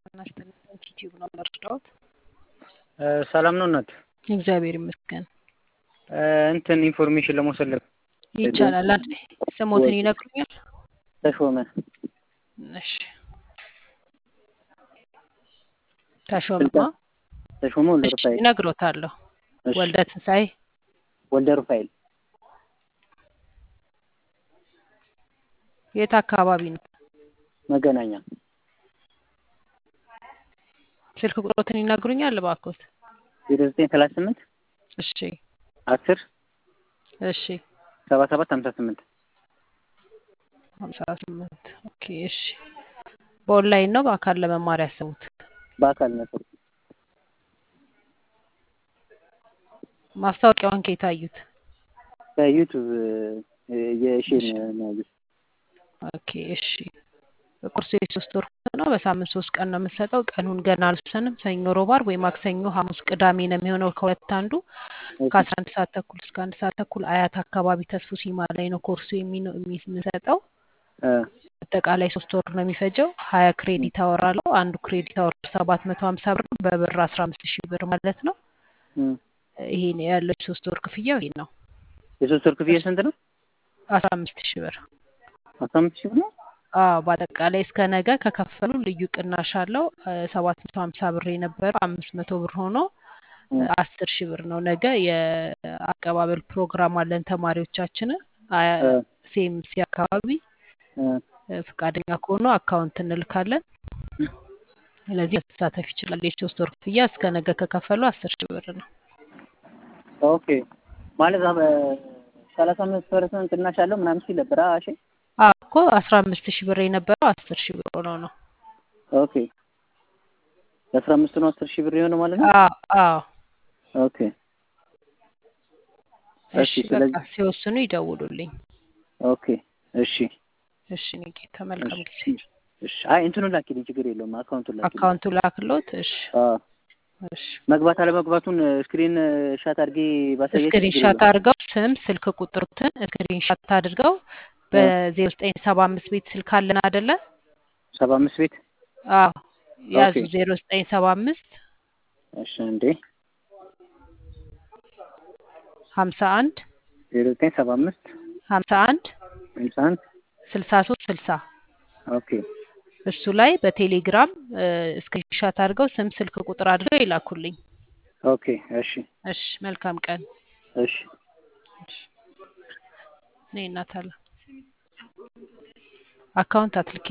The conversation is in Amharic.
ጤና ይስጥልኝ ዩቲዩብ ነው የምረዳዎት? ሰላም ነው እናት? እግዚአብሔር ይመስገን። እንትን ኢንፎርሜሽን ለመውሰድ ነበር። ይቻላል። አንዴ ስሞትን ይነግሩኛል? ተሾመ እሺ ተሾመማ ተሾመ ወልደ እሺ ሩፋኤል እነግሮታለሁ። እሺ፣ ወልደ ትንሳኤ ወልደ ሩፋኤል የት አካባቢ ነው? መገናኛ ስልክ ቁጥሮትን ይነግሩኛል እባክዎት? ዜሮ ዘጠኝ ሰላሳ ስምንት እሺ አስር እሺ ሰባ ሰባት ሀምሳ ስምንት ሀምሳ ስምንት ኦኬ እሺ በኦንላይን ነው በአካል ለመማር ያሰቡት? በአካል ነበር። ማስታወቂያውን ከየት አዩት? በዩቱብ የሼን ነው ያዩት። ኦኬ እሺ ኮርሱ የሶስት ወር ነው። በሳምንት ሶስት ቀን ነው የምንሰጠው። ቀኑን ገና አልወሰንም። ሰኞ፣ ሮብ፣ ዓርብ ወይ ማክሰኞ፣ ሐሙስ፣ ቅዳሜ ነው የሚሆነው ከሁለት አንዱ ከአስራ አንድ ሰዓት ተኩል እስከ አንድ ሰዓት ተኩል አያት አካባቢ ተስፉ ሲማ ላይ ነው ኮርሱ የሚኖ- የሚ- የምንሰጠው። እ አጠቃላይ ሶስት ወር ነው የሚፈጀው። ሀያ ክሬዲት አወር አለው። አንዱ ክሬዲት አወር ሰባት መቶ ሀምሳ ብር ነው። በብር አስራ አምስት ሺህ ብር ማለት ነው። እ ይሄ ያለው ሶስት ወር ክፍያው ይሄ ነው። የሶስት ወር ክፍያ ስንት ነው? አስራ አምስት ሺህ ብር አስራ አምስት ሺህ ብር ነው። አዎ በአጠቃላይ እስከ ነገ ከከፈሉ ልዩ ቅናሽ አለው። ሰባት መቶ ሀምሳ ብር የነበረው አምስት መቶ ብር ሆኖ እ አስር ሺህ ብር ነው። ነገ የአቀባበል ፕሮግራም አለን ተማሪዎቻችንን እ ሴምሲ አካባቢ እ እ ፈቃደኛ ከሆኑ አካውንት እንልካለን። ስለዚህ መሳተፍ ይችላል። የሶስት ወር ክፍያ እስከ ነገ ከከፈሉ አስር ሺህ ብር ነው። ኦኬ ማለት ሰላሳ አምስት ፐርሰንት ቅናሽ አለው ምናምን ሲል ነበር። አዎ እሺ አዎ እኮ አስራ አምስት ሺህ ብር የነበረው አስር ሺህ ብር ሆኖ ነው። ኦኬ የአስራ አምስት ነው አስር ሺህ ብር የሆነ ማለት ነው። አዎ አዎ ኦኬ እሺ እሺ በቃ ስለዚህ ሲወስኑ ይደውሉልኝ። ኦኬ እሺ እሺ እኔ ጌታ መልካም ጊዜ። እሺ አይ እንትኑን ላኪልኝ ችግር የለውም አካውንቱን ላኪልኝ። አካውንቱ ላክሎት። እሺ አዎ እሺ መግባት አለመግባቱን ስክሪን ሻት አድርጌ ባሳያችሁ ስክሪን ችግር ሻት የለውም። አድርገው ስም፣ ስልክ ቁጥሩትን ስክሪን ሻት አድርገው እ በዜሮ ዘጠኝ ሰባ አምስት ቤት ስልክ አለን አደለ? ሰባ አምስት ቤት አዎ ያዙ ኦኬ ዜሮ ዘጠኝ ሰባ አምስት እሺ እንዴ ሀምሳ አንድ ዜሮ ዘጠኝ ሰባ አምስት ሀምሳ አንድ ሃምሳ አንድ ስልሳ ሶስት ስልሳ ኦኬ እሱ ላይ በቴሌግራም ስክሪን ሻት አድርገው ስም፣ ስልክ ቁጥር አድርገው ይላኩልኝ። ኦኬ እሺ እሺ መልካም ቀን። እሺ እሺ እኔ እናት አለ አካውንት አትልኪ